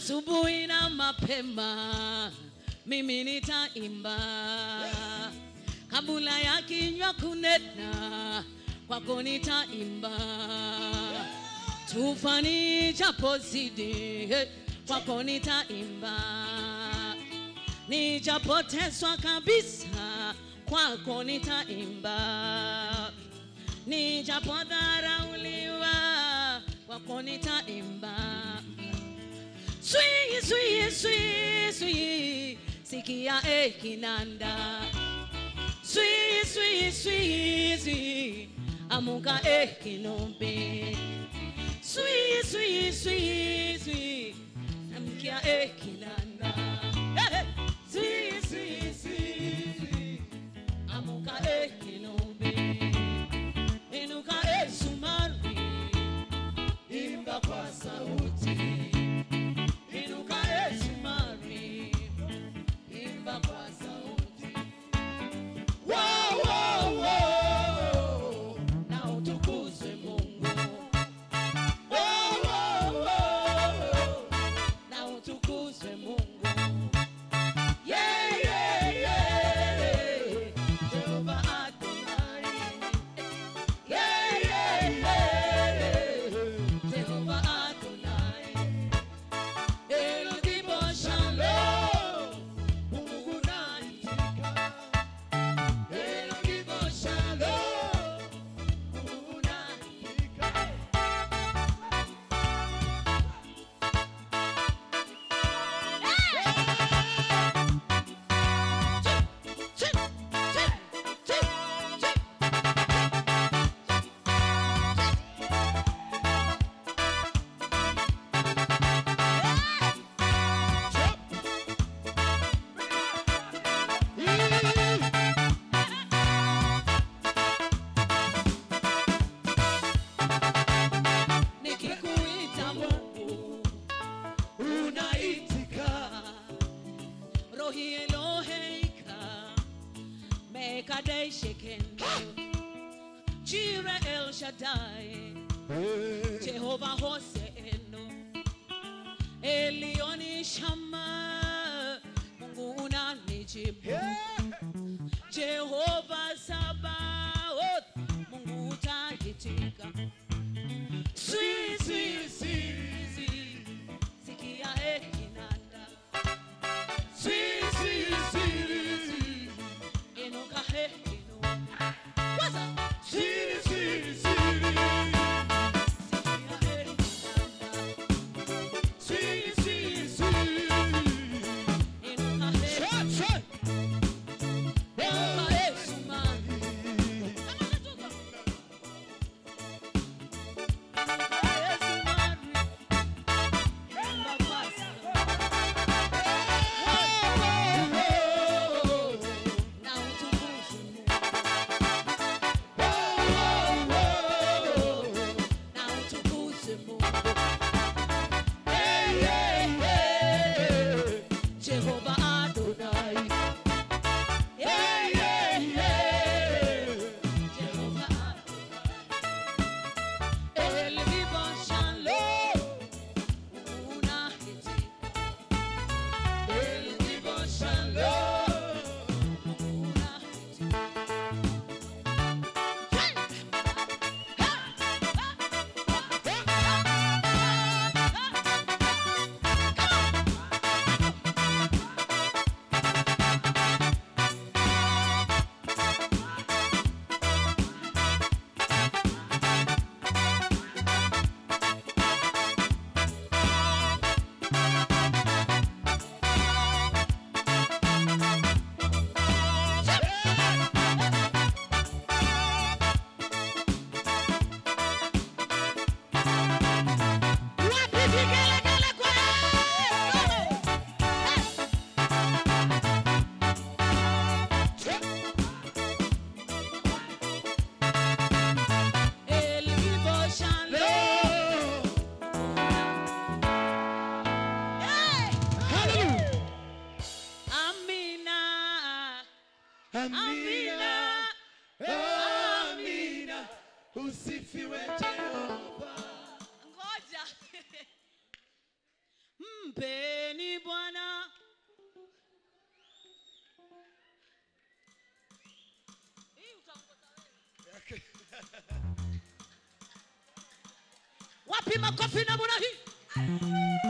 asubuhi na mapema mimi nitaimba kabla ya kinywa kunena kwako nitaimba tufani japozidi hey, kwako nitaimba nijapoteswa kabisa kwako nitaimba nijapodharauliwa kwako nitaimba Swi, swi, swi, swi, sikia e kinanda. Swi, swi, swi, swi, amuka e kinombe. Swi, swi, swi, swi, amkia e kinanda. Eh, eh. Swi, swi, swi, swi, amuka e kinombe. Inuka e sumari, imba kwa sauti. Inuka Yesu Mari, imba kwa sauti. Wow, wow, wow, na utukuzwe Mungu. Wow, wow, wow, na utukuzwe Mungu. Yeah, yeah, yeah, Jehova Adonai. Yeah, yeah, yeah, Jehova Adonai. El tipo shalom, Mungu unaitika. El tipo shalom, Mungu unaitika. Chip, chip, chip, chip. Nikikuita Mungu unaitika, Rohi Eloheika, Mekadei Shekendo, Jire El Shaddai, Jehova Hoseeno, Elioni Shama, Mungu unanijibu. Jehova Sabaoth, Mungu utaitika. Swi, swi, swi, swi, sikia e kinanda. Swi, swi, swi, swi, inuka e kinanda. Waza. Swi, swi, swi, sikia e kinanda. Swi, swi, swi, inuka e kinanda. Inuka e sumani. Kama unatoka. Jehovah Adonai. Yeah, yeah, yeah. Jehovah Adonai. El vivo shalom, unahiti. El vivo shalom, unahiti. Wapi vigelegele kwa Yesu? El vivo shalom. Hey! Amina. Amina. Amina, usifiwe Jehova. Ngoja. mpeni bwana Hii utaongoza wewe. wapi makofi namna hii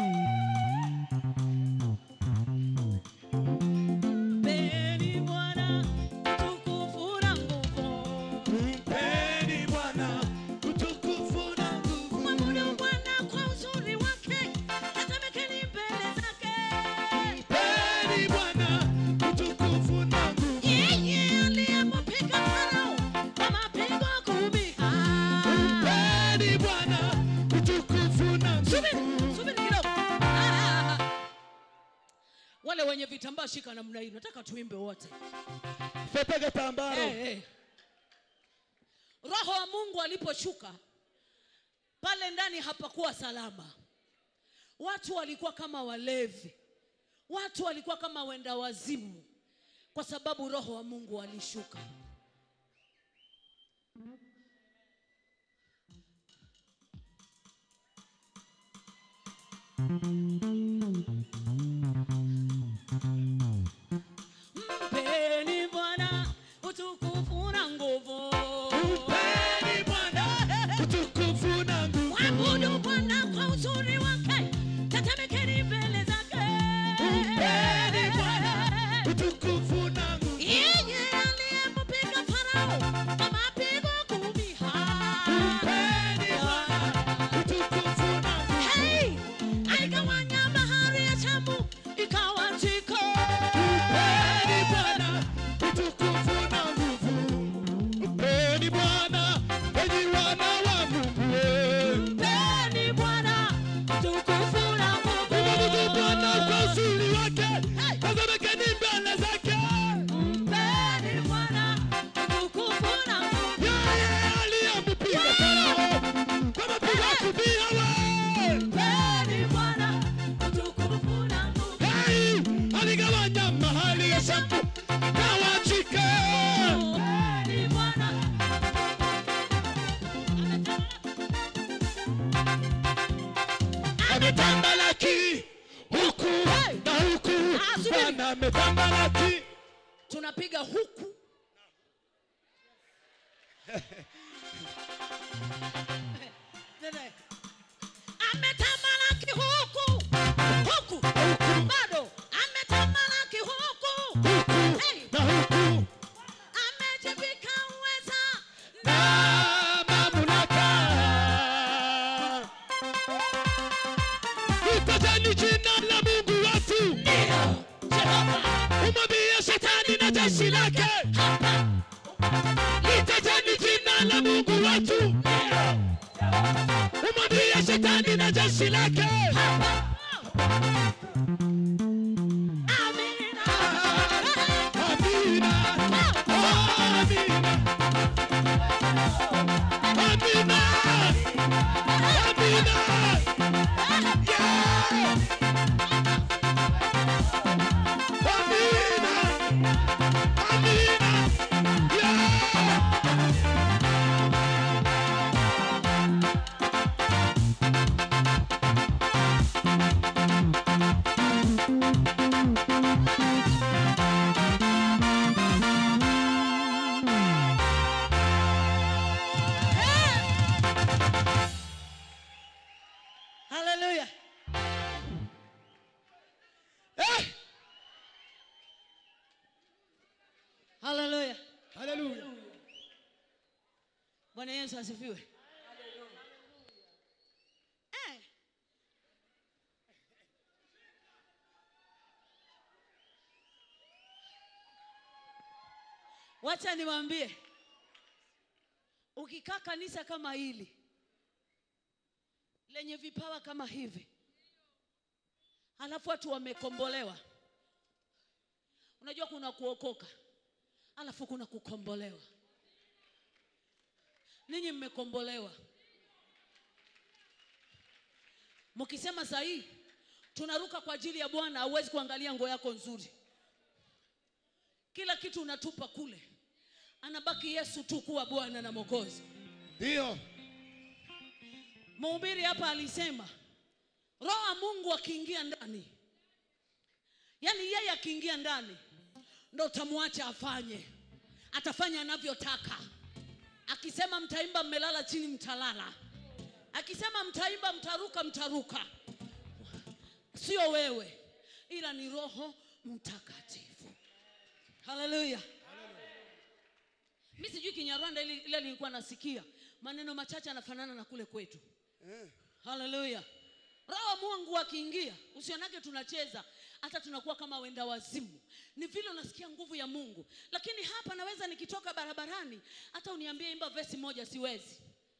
mpeni bwana tukufu na nguvu Mpeni Bwana utukufu na nguvu. mwabudu bwana kwa uzuri wake tetemekeni mbele zake Mpeni Bwana utukufu na nguvu. yeye aliyempiga farao kwa mapigo kumi Ah. Mpeni Bwana utukufu na subiri nguvu. subiri kidogo Ah. wale wenye vitambaa shika namna hii nataka tuimbe wote Pepege tambaro. Eh, eh. roho wa mungu aliposhuka pale ndani hapakuwa salama watu walikuwa kama walevi watu walikuwa kama wenda wazimu kwa sababu roho wa mungu alishuka mpeni bwana utukufu na nguvu Mpeni Bwana utukufu na nguvu. Mwabudu Bwana kwa uzuri wake, tetemekeni mbele zake. Mpeni Bwana utukufu na nguvu. Yeye aliyempiga Farao kwa mapigo kumi. Mpeni Bwana utukufu na nguvu. Hey, aligawanya bahari ya Shamu ikawa njiko. Mpeni Bwana utukufu na nguvu. Mpeni Bwana enyi wana wa Mungu. Mpeni Bwana utukufu na nguvu. Mwabudu Bwana kwa uzuri wake. Hey. Tazameni mbele zake. Mpeni Bwana utukufu na nguvu. Yeye aliyempiga Farao kwa mapigo kumi hawa. Mpeni Bwana utukufu na nguvu. Hey, aligawanya mahali ya Shamu kawa njiko. Mpeni Bwana ametambalaki huku na huku, Ah, subiri. Bwana ametambalaki. tunapiga huku ametamalaki huku huku bado ametamalaki huku Hey, na huku amejivika uweza na mamlaka. Litajeni jina la Mungu wetu, Jehova umwambie shetani na jeshi lake. Litajeni jina la Mungu wetu, umwambie shetani na jeshi lake. amina Amina, amina, amina, amina. Yeah. Amina, amina. Yeah. haleluya Eh. haleluya Hallelujah. bwana yesu asifiwe Eh. wacha niwaambie ukikaa kanisa kama hili lenye vipawa kama hivi halafu watu wamekombolewa unajua kuna kuokoka halafu kuna kukombolewa ninyi mmekombolewa mkisema sahii tunaruka kwa ajili ya bwana hauwezi kuangalia nguo yako nzuri kila kitu unatupa kule anabaki yesu tu kuwa bwana na mwokozi Ndio. mhubiri hapa alisema roho wa mungu akiingia ndani yaani yeye akiingia ndani ndo utamwacha afanye atafanya anavyotaka akisema mtaimba mmelala chini mtalala akisema mtaimba mtaruka mtaruka sio wewe ila ni roho mtakatifu haleluya mi sijui kinyarwanda ile ile nilikuwa nasikia maneno machache anafanana na kule kwetu Eh. haleluya roho wa mungu akiingia usionake tunacheza hata tunakuwa kama wenda wazimu ni vile unasikia nguvu ya mungu lakini hapa naweza nikitoka barabarani hata uniambie imba vesi moja siwezi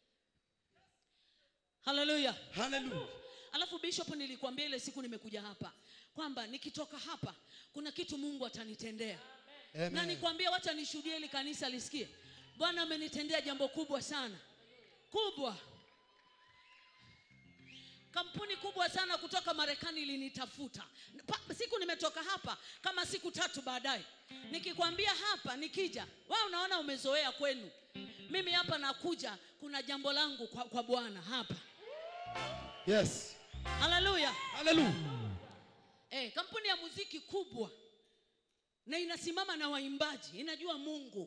haleluya Hallelujah. alafu bishop nilikwambia ile siku nimekuja hapa kwamba nikitoka hapa kuna kitu mungu atanitendea Amen. na nikwambia wacha nishuhudie ili kanisa lisikie bwana amenitendea jambo kubwa sana kubwa kampuni kubwa sana kutoka marekani ilinitafuta Pa- siku nimetoka hapa kama siku tatu baadaye nikikwambia hapa nikija wa unaona umezoea kwenu mimi hapa nakuja kuna jambo langu kwa, kwa bwana hapa Yes. haleluya Hallelujah. eh, kampuni ya muziki kubwa na inasimama na waimbaji inajua mungu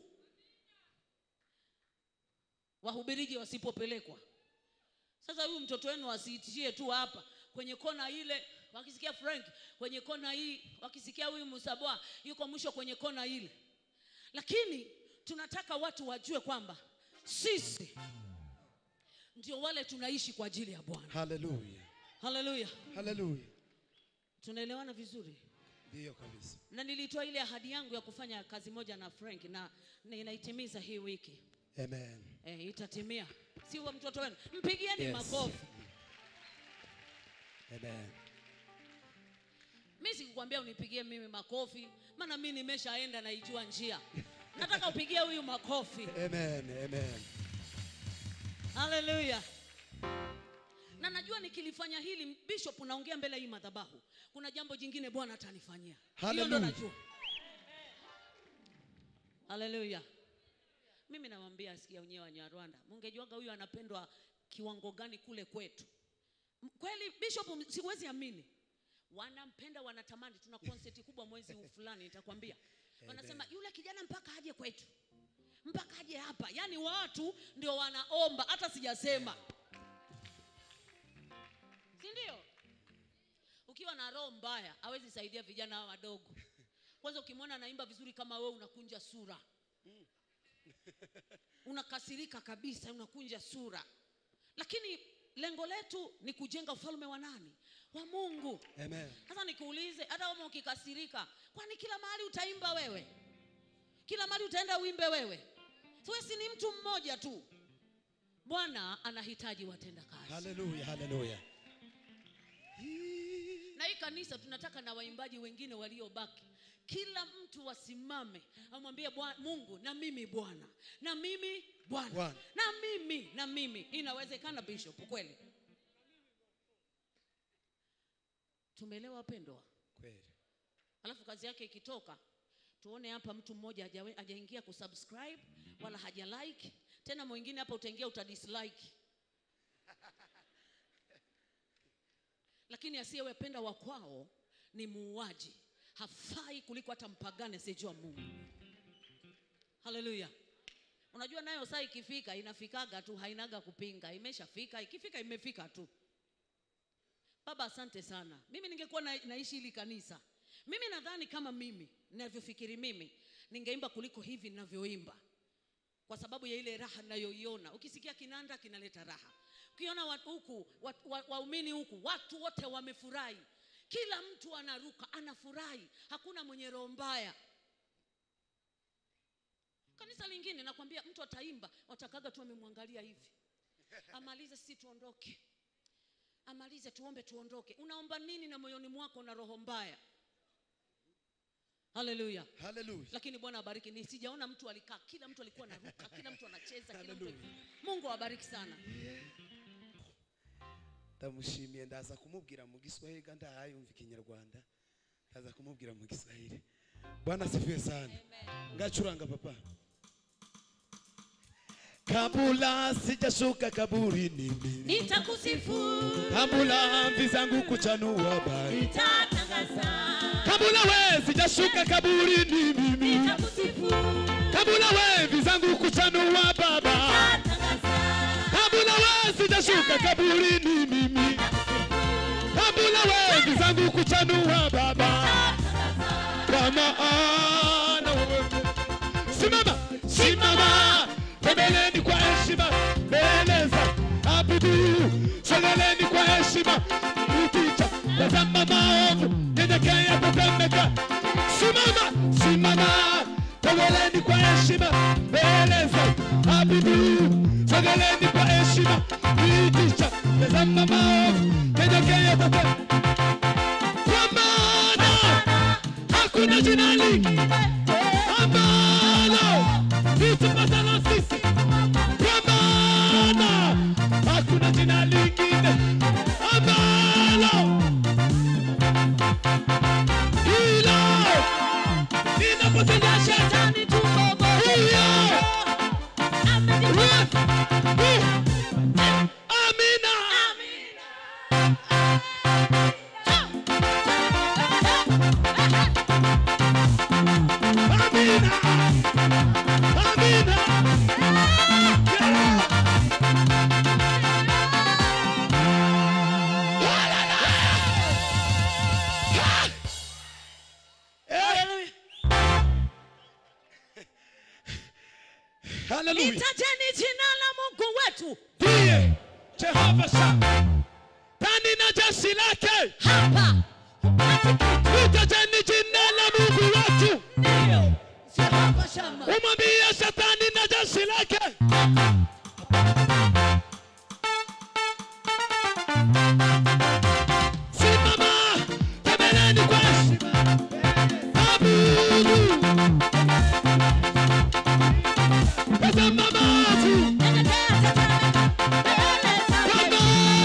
wahubiriji wasipopelekwa sasa huyu mtoto wenu asiitishie tu hapa kwenye kona ile wakisikia frank kwenye kona hii wakisikia huyu musaboa yuko mwisho kwenye kona ile lakini tunataka watu wajue kwamba sisi ndio wale tunaishi kwa ajili ya bwana Hallelujah. haleluya Hallelujah. tunaelewana vizuri Ndiyo kabisa. na nilitoa ile ahadi yangu ya kufanya kazi moja na frank na ninaitimiza hii wiki Amen. e, itatimia si wa mtoto wenu mpigieni Yes. makofi Amen. mi sikukwambia unipigie mimi makofi maana mi nimeshaenda naijua njia nataka upigie huyu makofi Amen. Amen. haleluya na najua nikilifanya hili bishop naongea mbele ya hii madhabahu kuna jambo jingine bwana atanifanyia hiyo ndo Hallelujah. najua haleluya mimi nawambia asikia wenyewe wanyarwanda mungejuaga huyu anapendwa kiwango gani kule kwetu M- kweli bishop m- siwezi amini wanampenda wanatamani tuna konseti kubwa mwezi huu fulani nitakwambia wanasema yule kijana mpaka aje kwetu mpaka aje hapa yaani watu ndio wanaomba hata sijasema si ndio ukiwa na roho mbaya hawezi saidia vijana hawa wadogo kwanza ukimwona anaimba vizuri kama wewe unakunja sura unakasirika kabisa unakunja sura lakini lengo letu ni kujenga ufalme wa nani wa mungu Amen. sasa nikuulize hata kama ukikasirika kwani kila mahali utaimba wewe kila mahali utaenda uimbe wewe siwesi ni mtu mmoja tu bwana anahitaji watenda kazi Hallelujah. Hallelujah. na hii kanisa tunataka na waimbaji wengine waliobaki kila mtu wasimame amwambie Bwa- mungu na mimi bwana na mimi bwana Bwana. na mimi na mimi inawezekana bishop kweli tumeelewa wapendwa Kweli. alafu kazi yake ikitoka tuone hapa mtu mmoja hajawe- hajaingia kusubscribe wala haja like tena mwingine hapa utaingia utadislike lakini asiyewependa wa kwao ni muuaji hafai kuliko hata mpagani asiyejua mungu haleluya unajua nayo saa ikifika inafikaga tu hainaga kupinga imeshafika ikifika imefika tu baba asante sana mimi ningekuwa na, naishi hili kanisa mimi nadhani kama mimi ninavyofikiri mimi ningeimba kuliko hivi ninavyoimba kwa sababu ya ile raha ninayoiona ukisikia kinanda kinaleta raha ukiona wa- huku wat- wa- waumini huku watu wote wamefurahi kila mtu anaruka anafurahi hakuna mwenye roho mbaya kanisa lingine nakwambia mtu ataimba watakaga tu amemwangalia hivi amalize sisi tuondoke amalize tuombe tuondoke unaomba nini na moyoni mwako na roho mbaya haleluya Hallelujah. lakini bwana abariki ni sijaona mtu alikaa kila mtu alikuwa anaruka kila mtu anacheza kila mtu Hallelujah. mungu awabariki sana ndamushimiye ndaza kumubwira mu giswahili kandi ahayumva ikinyarwanda ndaza kumubwira mu giswahili bwana asifiwe sana ngacuranga papa kabula sijashuka kaburini mimi nitakusifu kabula mvi zangu kuchanua bari nitatangaza kabula we sijashuka kaburini mimi nitakusifu kabula we mvi zangu kuchanua baba nitatangaza kabula we sijashuka kaburini mimi kabula we mvi zangu kuchanua baba kwa maana wewe simama simama tembeleni kwa heshima mbele za abudu sogeleni kwa heshima ukicha tazama maovu nyenyekea tetemeka simama simama tembeleni kwa heshima mbele za abudu sogeleni kwa heshima ukicha tazama maovu nyenyekea tetemeka kwa maana hakuna jina lingine ambalo litupatalo sisi, kwa maana hakuna jina lingine ambalo hilo linapotea shetani hiyo. Amina. Amina. Amina. Eh, Hallelujah. litajeni jina la mungu wetu Ndiye Jehova Shama. Tani na jeshi lake. hapa Litajeni jina la Mungu wetu. ndio jehova shama Umwambie shetani na jeshi lake. Simama, tembeleni kwa heshima. Abudu. Tazama maovu. Baba.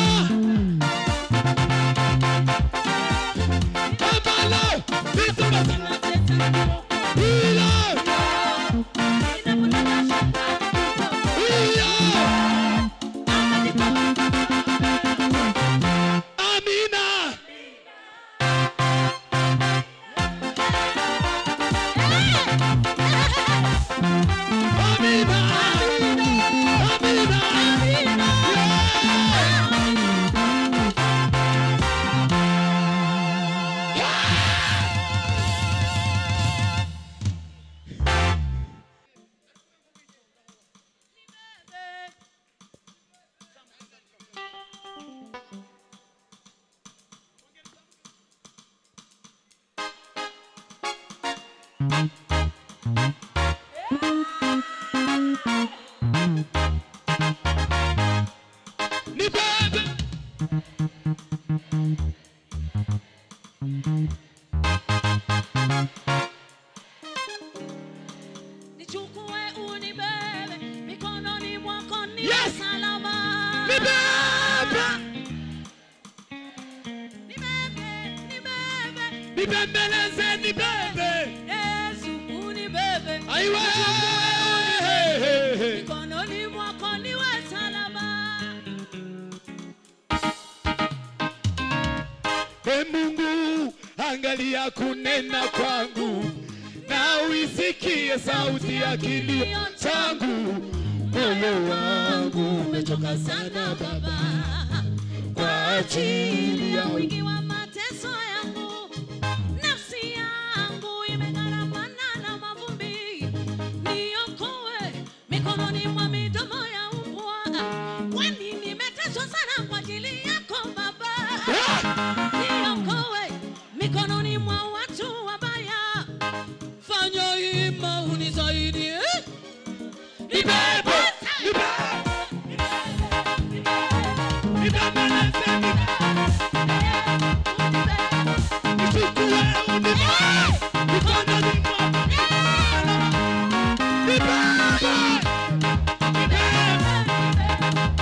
Ambalo litupasa. Hilo. Hilo. Amina. Amina. Amina. Ni bebe. nichukue unibebe mikononi mwako ni Yes. salama Ni bebe. Nibebe, nibebe, Nibembeleze ni bebe. Yesu unibebe Aiwe. mikononi mwako niwe salama E Mungu, angalia kunena kwangu na uisikie sauti ya kilio changu. Moyo wangu umechoka sana Baba kwa ajili ya wingi wa mateso yangu nafsi yangu imegharamana na mavumbi niokoe mikononi mwa midomo ya mbwa kwani nimeteswa sana kwa ajili yako baba niokoe mikononi mwa watu wabaya fanya hima unisaidie Nibebe, nibebe, nibembeleze, nichukue, unibebe, mikononi mwako. Nibebe, nibebe.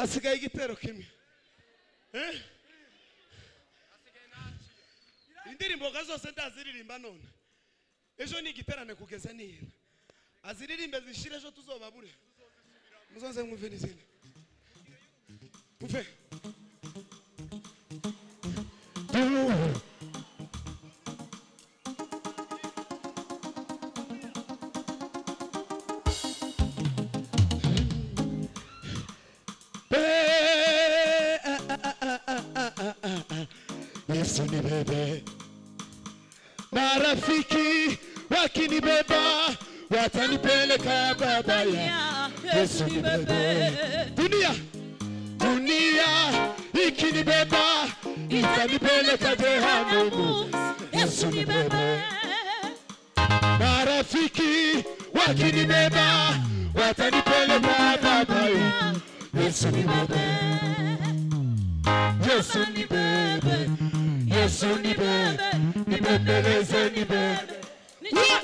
hasigaye igitero kimwe Eh? indirimbo ga zose ndaziririmba none ejo ni igiterane kugeza nihera aziririmbe zishire ejo tuzobabure muzoze mwumve n'izindi muve Yesu ni bebe, marafiki wakinibeba watanipeleka babaya. Yesu ni bebe, dunia dunia ikinibeba itanipeleka jehanamu. Yesu ni bebe, marafiki wakinibeba watanipeleka babaya. Yesu ni bebe, Yesu ni bebe, Yesu ni bebe, nibembeleze ni bebe. Nijue